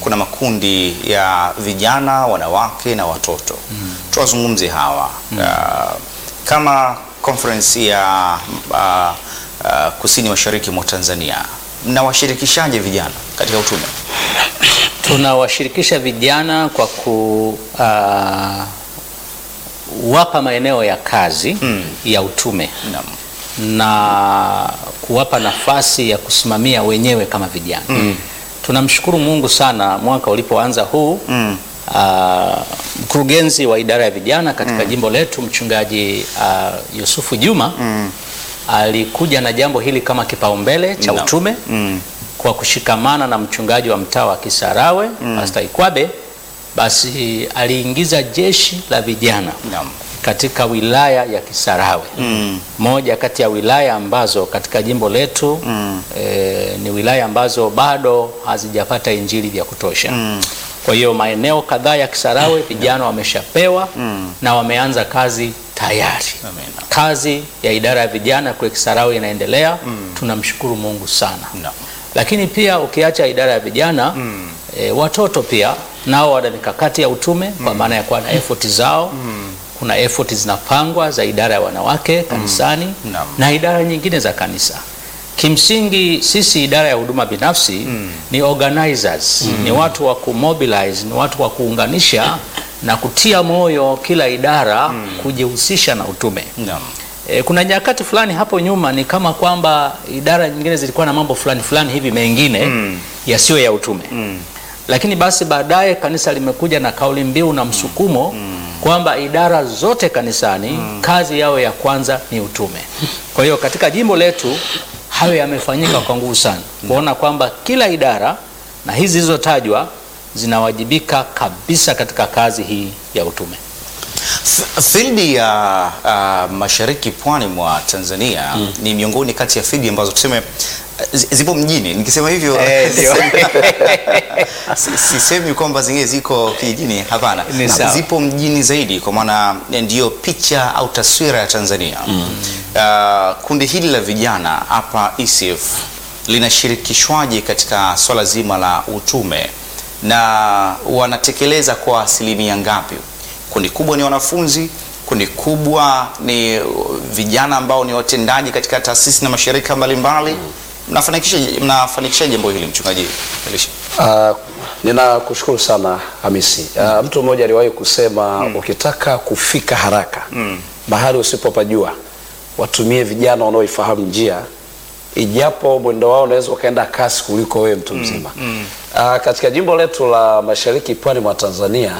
kuna makundi ya vijana, wanawake na watoto. Tuwazungumze hawa Ah, kama conference ya ah, ah, kusini mashariki mwa Tanzania, mnawashirikishaje vijana katika utume? Tunawashirikisha vijana kwa kuwapa maeneo ya kazi Mm. ya utume Naam. na kuwapa nafasi ya kusimamia wenyewe kama vijana. Tunamshukuru Mungu sana, mwaka ulipoanza huu Mm. ah, mkurugenzi wa idara ya vijana katika jimbo letu mchungaji ah, Yusufu Juma alikuja na jambo hili kama kipaumbele cha Naam. utume Mm. kwa kushikamana na mchungaji wa mtaa wa Kisarawe Pastor Ikwabe, basi aliingiza jeshi la vijana Naam. katika wilaya ya Kisarawe Mm. moja kati ya wilaya ambazo katika jimbo letu Mm. eh, ni wilaya ambazo bado hazijapata injili vya kutosha. Mm. Kwa hiyo maeneo kadhaa ya Kisarawe vijana wameshapewa Mm. na wameanza kazi tayari. Amina. Kazi ya idara ya vijana kule Kisarawe inaendelea. Tunamshukuru Mungu sana. Naam. Lakini pia ukiacha idara ya vijana e, watoto pia nao wana mikakati ya utume kwa maana ya kuwa na effort zao. Kuna effort zinapangwa za idara ya wanawake kanisani Naam. na idara nyingine za kanisa. Kimsingi sisi idara ya huduma binafsi ni organizers, ni watu wa kumobilize, ni watu wa kuunganisha na kutia moyo kila idara kujihusisha na utume. Naam. E, kuna nyakati fulani hapo nyuma ni kama kwamba idara nyingine zilikuwa na mambo fulani fulani hivi mengine yasiyo ya utume lakini basi baadaye kanisa limekuja na kauli mbiu na msukumo kwamba idara zote kanisani kazi yao ya kwanza ni utume. Kwa hiyo katika jimbo letu hayo yamefanyika kwa nguvu sana kuona kwamba kila idara na hizi zilizotajwa zinawajibika kabisa katika kazi hii ya utume. F- Fildi ya uh, mashariki pwani mwa Tanzania ni miongoni kati ya fildi ambazo tuseme zi- zipo mjini. Nikisema hivyo Eh, ndio. si- sisemi kwamba zingine ziko kijijini, hapana, Ni Na sawa. zipo mjini zaidi, kwa maana ndiyo picha au taswira ya Tanzania. Uh, kundi hili la vijana hapa ECF linashirikishwaje katika swala zima la utume na wanatekeleza kwa asilimia ngapi? Kundi kubwa ni wanafunzi, kundi kubwa ni uh, vijana ambao ni watendaji katika taasisi na mashirika mbalimbali. Mnafanikisha mnafanikisha jambo hili mchungaji Elisha? Uh, ninakushukuru sana Hamisi. Uh, mtu mmoja aliwahi kusema ukitaka kufika haraka mahali usipopajua watumie vijana wanaoifahamu njia, ijapo mwendo wao unaweza ukaenda kasi kuliko wewe mtu mzima. Uh, katika jimbo letu la mashariki pwani mwa Tanzania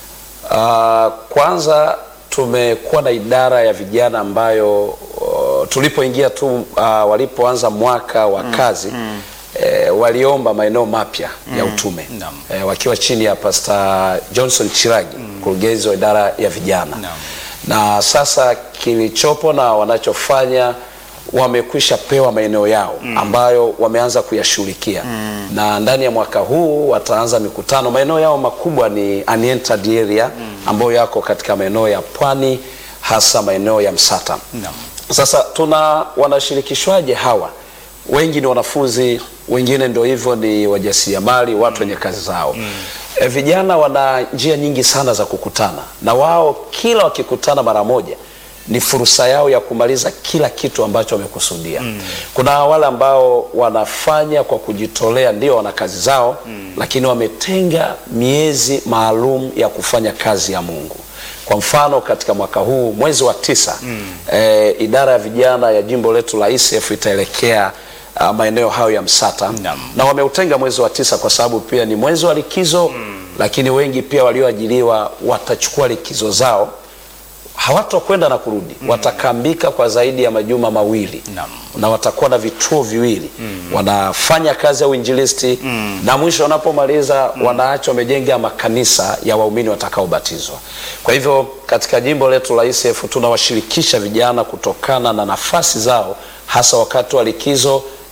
uh, kwanza tumekuwa na idara ya vijana ambayo uh, tulipoingia tu uh, walipoanza mwaka wa kazi eh, waliomba maeneo mapya ya utume Naam. eh, wakiwa chini ya Pastor Johnson Chiragi mkurugenzi wa idara ya vijana Naam. na sasa kilichopo na wanachofanya wamekwisha pewa maeneo yao ambayo wameanza kuyashughulikia na ndani ya mwaka huu wataanza mikutano. Maeneo yao makubwa ni unentered area ambayo yako katika maeneo ya pwani, hasa maeneo ya Msata. Naam. Sasa tuna wanashirikishwaje hawa? Wengi ni wanafunzi, wengine ndio hivyo ni wajasiriamali, watu wenye kazi zao. E, vijana wana njia nyingi sana za kukutana na wao, kila wakikutana mara moja ni fursa yao ya kumaliza kila kitu ambacho wamekusudia. Kuna wale ambao wanafanya kwa kujitolea, ndio wana kazi zao, lakini wametenga miezi maalum ya kufanya kazi ya Mungu. Kwa mfano katika mwaka huu mwezi wa tisa eh, idara ya vijana ya jimbo letu la ECF itaelekea ah, maeneo hayo ya Msata Naam. na wameutenga mwezi wa tisa kwa sababu pia ni mwezi wa likizo lakini wengi pia walioajiriwa watachukua likizo zao hawatokwenda na kurudi watakambika kwa zaidi ya majuma mawili Naam. na watakuwa na vituo viwili wanafanya kazi ya uinjilisti na mwisho wanapomaliza wanaacha wamejenga makanisa ya waumini watakaobatizwa kwa hivyo katika jimbo letu la ECF tunawashirikisha vijana kutokana na nafasi zao hasa wakati wa likizo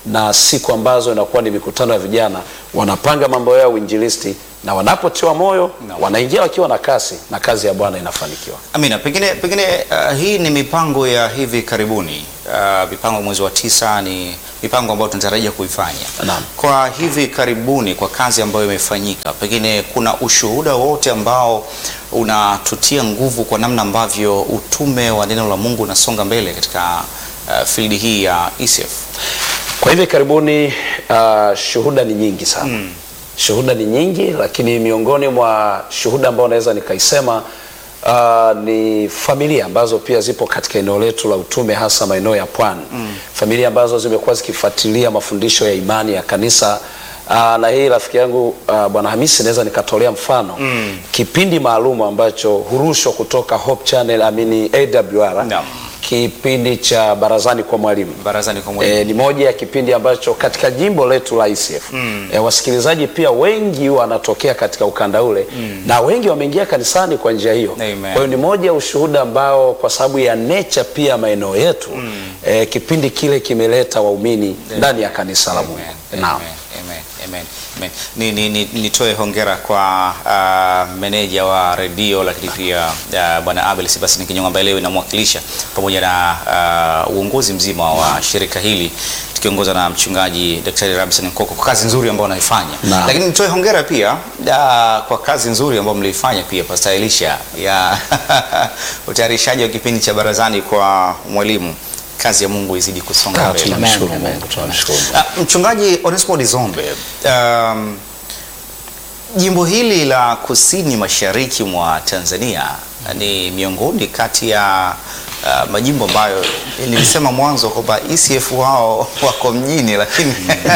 na siku ambazo inakuwa ni mikutano ya vijana, wanapanga mambo yao ya uinjilisti, na wanapotiwa moyo No. wanaingia wakiwa na kasi, na kazi ya Bwana inafanikiwa. Amina, pengine pengine uh, hii ni mipango ya hivi karibuni. Uh, mipango ya mwezi wa tisa ni mipango ambayo tunatarajia kuifanya. Naam. Kwa hivi karibuni, kwa kazi ambayo imefanyika, pengine kuna ushuhuda wote ambao unatutia nguvu kwa namna ambavyo utume wa neno la Mungu unasonga mbele katika uh, field hii ya ECF. Kwa hivi karibuni uh, shuhuda ni nyingi sana shuhuda ni nyingi, lakini miongoni mwa shuhuda ambao naweza nikaisema uh, ni familia ambazo pia zipo katika eneo letu la utume, hasa maeneo ya pwani familia ambazo zimekuwa zikifuatilia mafundisho ya imani ya kanisa uh, na hii rafiki yangu uh, Bwana Hamisi naweza nikatolea mfano kipindi maalum ambacho hurushwa kutoka Hope Channel amini AWR Naam. kipindi cha barazani kwa mwalimu Barazani kwa mwalimu. E, ni moja ya kipindi ambacho katika jimbo letu la ICF mm. e, wasikilizaji pia wengi wanatokea katika ukanda ule mm. na wengi wameingia kanisani kwa njia hiyo. Amen. Kwa hiyo ni moja ya ushuhuda ambao kwa sababu ya nature pia maeneo yetu mm. e, kipindi kile kimeleta waumini ndani ya kanisa la Mungu. Amen, Naam. amen, amen, amen, amen. Ni, ni, ni, nitoe hongera kwa uh, meneja wa redio lakini pia uh, bwana Abel Sebastian Kinyonga ambaye leo inamwakilisha pamoja na uh, uongozi mzima wa shirika hili tukiongozwa na mchungaji Daktari Ramson Nkoko kwa kazi nzuri ambayo wanaifanya, Naam. lakini nitoe hongera pia uh, kwa kazi nzuri ambayo mliifanya pia Pastor Elisha ya utayarishaji wa kipindi cha barazani kwa mwalimu. Kazi ya Mungu izidi kusonga Ah, mbele. Tunamshukuru Amen, Mungu, tunamshukuru Mungu. Ah, Mchungaji Onesmo Dizombe, um, jimbo hili la kusini mashariki mwa Tanzania ni miongoni kati ya uh, majimbo ambayo nilisema mwanzo kwamba ECF wao wako mjini, lakini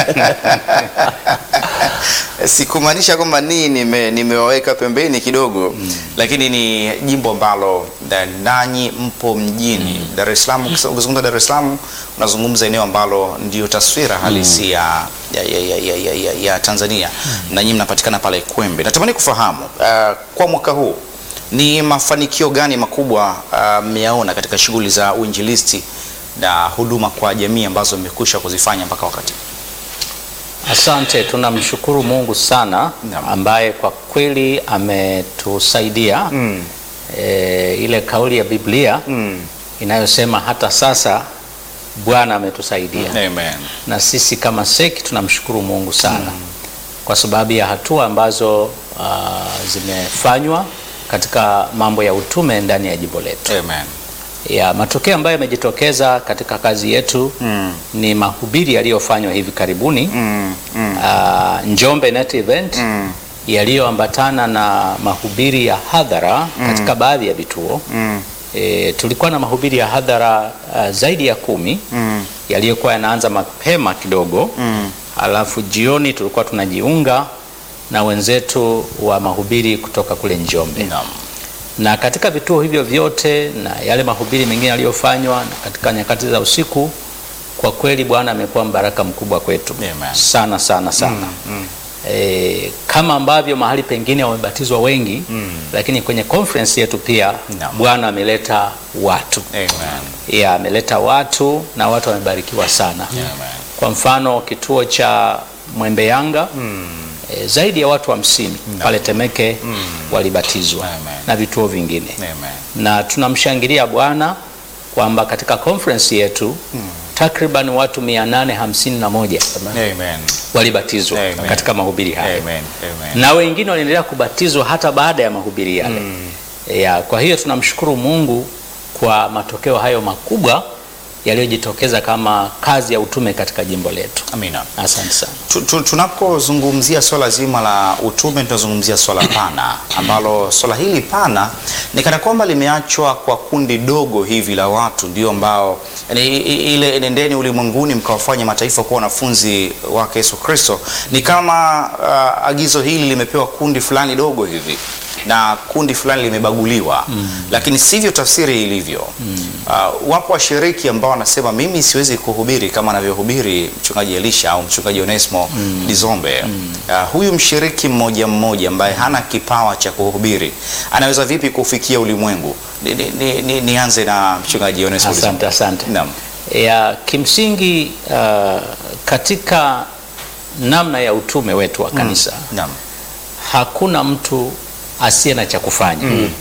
sikumaanisha kwamba nii nime, nimewaweka pembeni kidogo lakini ni jimbo ambalo da- nanyi mpo mjini Dar es Salaam. ukis- Ukizungumza Dar es Salaam unazungumza eneo ambalo ndio taswira halisi ya, ya, ya, ya, ya, ya, ya, ya Tanzania na nyinyi mnapatikana pale Kwembe. Natamani kufahamu uh, kwa mwaka huu ni mafanikio gani makubwa uh, mmeyaona katika shughuli za uinjilisti na huduma kwa jamii ambazo mmekwisha kuzifanya mpaka wakati Asante, tunamshukuru Mungu sana Naam. ambaye kwa kweli ametusaidia Mm. e, ile kauli ya Biblia Mm. inayosema hata sasa Bwana ametusaidia Amen. na sisi kama seki tunamshukuru Mungu sana kwa sababu ya hatua ambazo ah, zimefanywa katika mambo ya utume ndani ya jimbo letu. Amen. Ya matokeo ambayo yamejitokeza katika kazi yetu Mm. ni mahubiri yaliyofanywa hivi karibuni Mm. Mm. ah, Njombe Net Event Mm. yaliyoambatana na mahubiri ya hadhara katika baadhi ya vituo. Mm. E, tulikuwa na mahubiri ya hadhara ah, zaidi ya kumi Mm. yaliyokuwa yanaanza mapema kidogo Mm. alafu jioni tulikuwa tunajiunga na wenzetu wa mahubiri kutoka kule Njombe Naam. na katika vituo hivyo vyote na yale mahubiri mengine yaliyofanywa na katika nyakati za usiku, kwa kweli Bwana amekuwa mbaraka mkubwa kwetu Amen. sana sana sana Mm. e, kama ambavyo mahali pengine wamebatizwa wengi Mm. lakini kwenye conference yetu pia Naam. Bwana ameleta watu Amen. ya ameleta watu na watu wamebarikiwa sana Amen. kwa mfano kituo cha Mwembe Yanga e, zaidi ya watu hamsini pale Temeke walibatizwa Amen. na vituo vingine Amen. na tunamshangilia Bwana kwamba katika conference yetu takriban watu 851 Amen. walibatizwa Amen. katika mahubiri haya Amen. Amen. na wengine waliendelea kubatizwa hata baada ya mahubiri yale ya, kwa hiyo tunamshukuru Mungu kwa matokeo hayo makubwa yaliyojitokeza kama kazi ya utume katika jimbo letu. Amina. Asante sana. Tu- tu- Tunapozungumzia swala zima la utume tunazungumzia swala pana ambalo swala hili pana ni kana kwamba limeachwa kwa kundi dogo hivi la watu ndio ambao yani, i- i- ile nendeni ulimwenguni mkawafanya mataifa kuwa wanafunzi wake Yesu Kristo ni kama uh, agizo hili limepewa kundi fulani dogo hivi na kundi fulani limebaguliwa lakini sivyo tafsiri ilivyo uh, wapo washiriki ambao wanasema mimi siwezi kuhubiri kama anavyohubiri mchungaji Elisha au mchungaji Onesmo Dizombe uh, huyu mshiriki mmoja mmoja ambaye hana kipawa cha kuhubiri anaweza vipi kufikia ulimwengu ni, ni, ni, ni, nianze na mchungaji Onesmo Asante, Dizombe asante. Naam. Ya, kimsingi uh, katika namna ya utume wetu wa kanisa Naam. hakuna mtu asiye na cha kufanya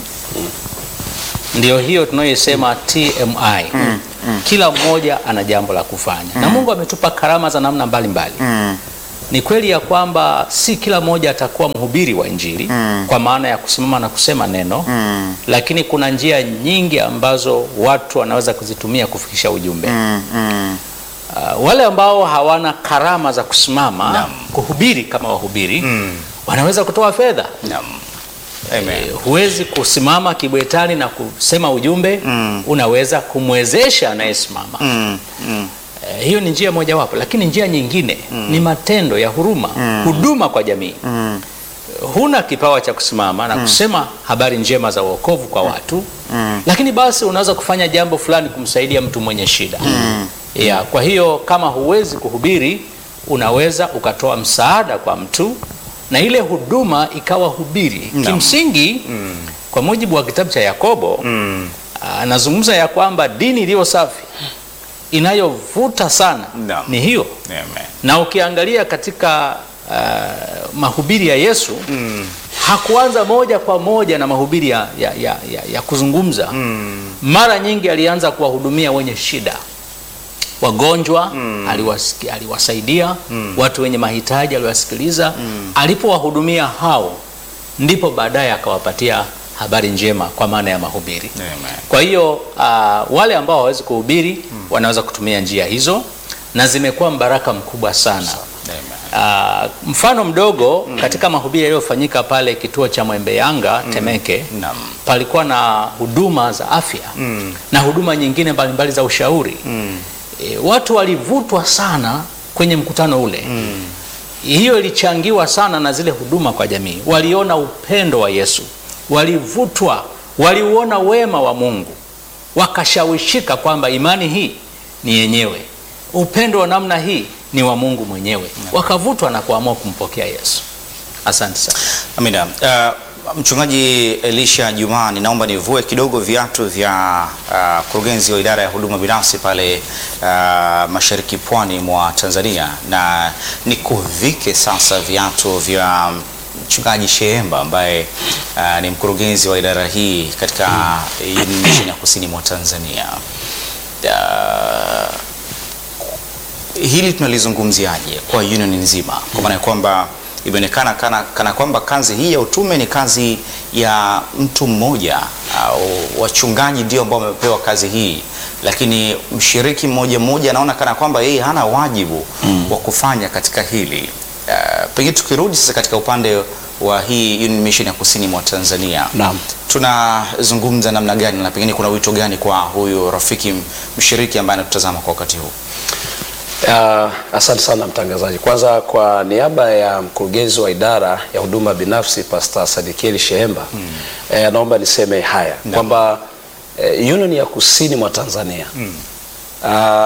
ndio hiyo tunayoisema TMI kila mmoja ana jambo la kufanya na Mungu ametupa karama za namna mbalimbali Mm. ni kweli ya kwamba si kila mmoja atakuwa mhubiri wa Injili kwa maana ya kusimama na kusema neno Mm. lakini kuna njia nyingi ambazo watu wanaweza kuzitumia kufikisha ujumbe Mm. Mm. Uh, wale ambao hawana karama za kusimama Naam. kuhubiri kama wahubiri Mm. wanaweza kutoa fedha Naam. Amen. Eh, huwezi kusimama kibwetani na kusema ujumbe Mm. unaweza kumwezesha anayesimama Mm. Mm. Eh, hiyo ni njia mojawapo lakini njia nyingine ni matendo ya huruma huduma kwa jamii Mm. huna kipawa cha kusimama na kusema habari njema za uokovu kwa watu Mm. lakini basi unaweza kufanya jambo fulani kumsaidia mtu mwenye shida ya, kwa hiyo kama huwezi kuhubiri unaweza ukatoa msaada kwa mtu na ile huduma ikawa hubiri Naam. kimsingi kwa mujibu wa kitabu cha Yakobo Mm. anazungumza ya kwamba dini iliyo safi inayovuta sana Naam. ni hiyo Amen. na ukiangalia katika uh, mahubiri ya Yesu Mm. hakuanza moja kwa moja na mahubiri ya, ya, ya, ya, ya kuzungumza Mm. mara nyingi alianza kuwahudumia wenye shida wagonjwa aliwasiki, aliwasaidia watu wenye mahitaji aliwasikiliza alipowahudumia hao ndipo baadaye akawapatia habari njema kwa maana ya mahubiri Amen. kwa hiyo uh, wale ambao hawawezi kuhubiri wanaweza kutumia njia hizo na zimekuwa mbaraka mkubwa sana Amen. uh, mfano mdogo katika mahubiri yaliyofanyika pale kituo cha Mwembe Yanga Temeke Naam. palikuwa na huduma za afya Mm. na huduma nyingine mbalimbali za ushauri Mm. e, watu walivutwa sana kwenye mkutano ule mm. hiyo ilichangiwa sana na zile huduma kwa jamii waliona upendo wa Yesu walivutwa waliuona wema wa Mungu wakashawishika kwamba imani hii ni yenyewe upendo wa namna hii ni wa Mungu mwenyewe wakavutwa na kuamua kumpokea Yesu asante sana Amina. Uh, Mchungaji Elisha Juma, ninaomba nivue kidogo viatu vya uh, kurugenzi wa idara ya huduma binafsi pale uh, mashariki pwani mwa Tanzania na nikuvike sasa viatu vya Mchungaji Sheemba ambaye uh, ni mkurugenzi wa idara hii katika Union Mission ya kusini mwa Tanzania. Uh, hili tunalizungumziaje kwa union nzima, kwa maana ya kwamba imeonekana kana, kana kwamba kazi hii ya utume ni kazi ya mtu mmoja au wachungaji ndio ambao wamepewa kazi hii, lakini mshiriki mmoja mmoja anaona kana kwamba yeye hana wajibu wa kufanya katika hili. Uh, pengine tukirudi sasa katika upande wa hii Union Mission ya kusini mwa Tanzania Naam. tunazungumza namna gani na pengine kuna wito gani kwa huyu rafiki mshiriki ambaye anatutazama kwa wakati huu? Uh, asante sana mtangazaji. Kwanza kwa niaba ya mkurugenzi wa idara ya huduma binafsi Pastor Sadikieli Shehemba mm. eh, naomba niseme haya kwamba eh, Union ya kusini mwa Tanzania mm. uh,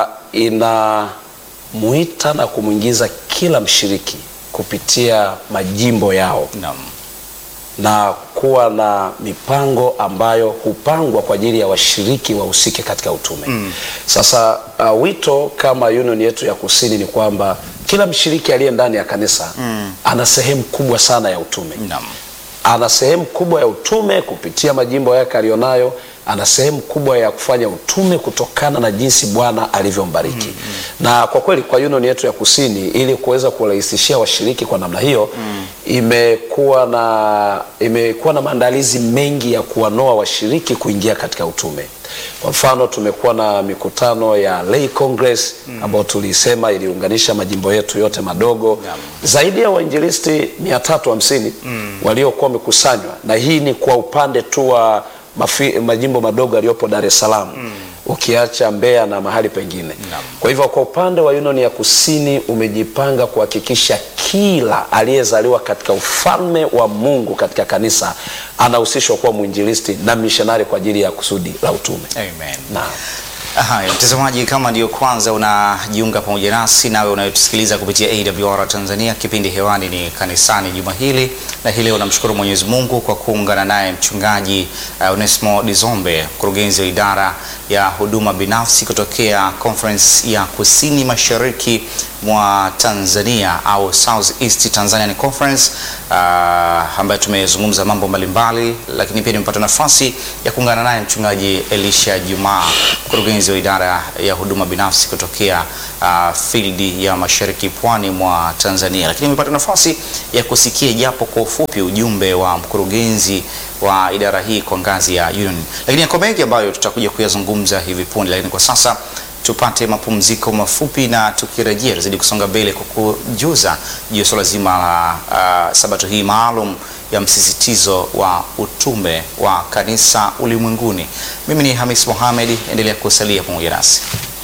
inamuita na kumwingiza kila mshiriki kupitia majimbo yao Naam. na kuwa na mipango ambayo hupangwa kwa ajili ya washiriki wahusike katika utume. Mm. Sasa uh, wito kama union yetu ya kusini ni kwamba kila mshiriki aliye ndani ya kanisa mm. ana sehemu kubwa sana ya utume Naam. ana sehemu kubwa ya utume kupitia majimbo yake aliyonayo ana sehemu kubwa ya kufanya utume kutokana na jinsi Bwana alivyombariki. mm, mm. Na kwa kweli kwa union yetu ya kusini, ili kuweza kurahisishia washiriki kwa namna hiyo mm. imekuwa na imekuwa na maandalizi mengi ya kuwanoa washiriki kuingia katika utume. Kwa mfano tumekuwa na mikutano ya Lay Congress mm. ambayo tulisema iliunganisha majimbo yetu yote madogo Naam. zaidi ya wainjilisti 350 mm. waliokuwa wamekusanywa, na hii ni kwa upande tu wa mafi- majimbo madogo yaliyopo Dar es Salaam mm. ukiacha Mbeya na mahali pengine. Naam. Kwa hivyo kwa upande wa Union ya Kusini umejipanga kuhakikisha kila aliyezaliwa katika ufalme wa Mungu katika kanisa anahusishwa kuwa mwinjilisti na mishonari kwa ajili ya kusudi la utume. Amen. Naam. Haya, mtazamaji, kama ndio kwanza unajiunga pamoja nasi, nawe unayotusikiliza kupitia AWR Tanzania, kipindi hewani ni kanisani juma hili, na hii leo namshukuru Mwenyezi Mungu kwa kuungana naye mchungaji uh, Onesmo Dizombe, mkurugenzi wa idara ya huduma binafsi kutokea Conference ya Kusini Mashariki mwa Tanzania au South East Tanzanian Conference uh, ambayo tumezungumza mambo mbalimbali, lakini pia nimepata nafasi ya kuungana naye mchungaji Elisha Juma, mkurugenzi wa idara ya huduma binafsi kutokea uh, field ya mashariki pwani mwa Tanzania, lakini nimepata nafasi ya kusikia japo kwa ufupi ujumbe wa mkurugenzi wa idara hii kwa ngazi ya union, lakini yako mengi ambayo tutakuja kuyazungumza hivi punde, lakini kwa sasa tupate mapumziko mafupi na tukirejea tuzidi kusonga mbele kwa kujuza juu ya swala zima la uh, sabato hii maalum ya msisitizo wa utume wa kanisa ulimwenguni. Mimi ni Hamis Mohamed, endelea kusalia pamoja nasi.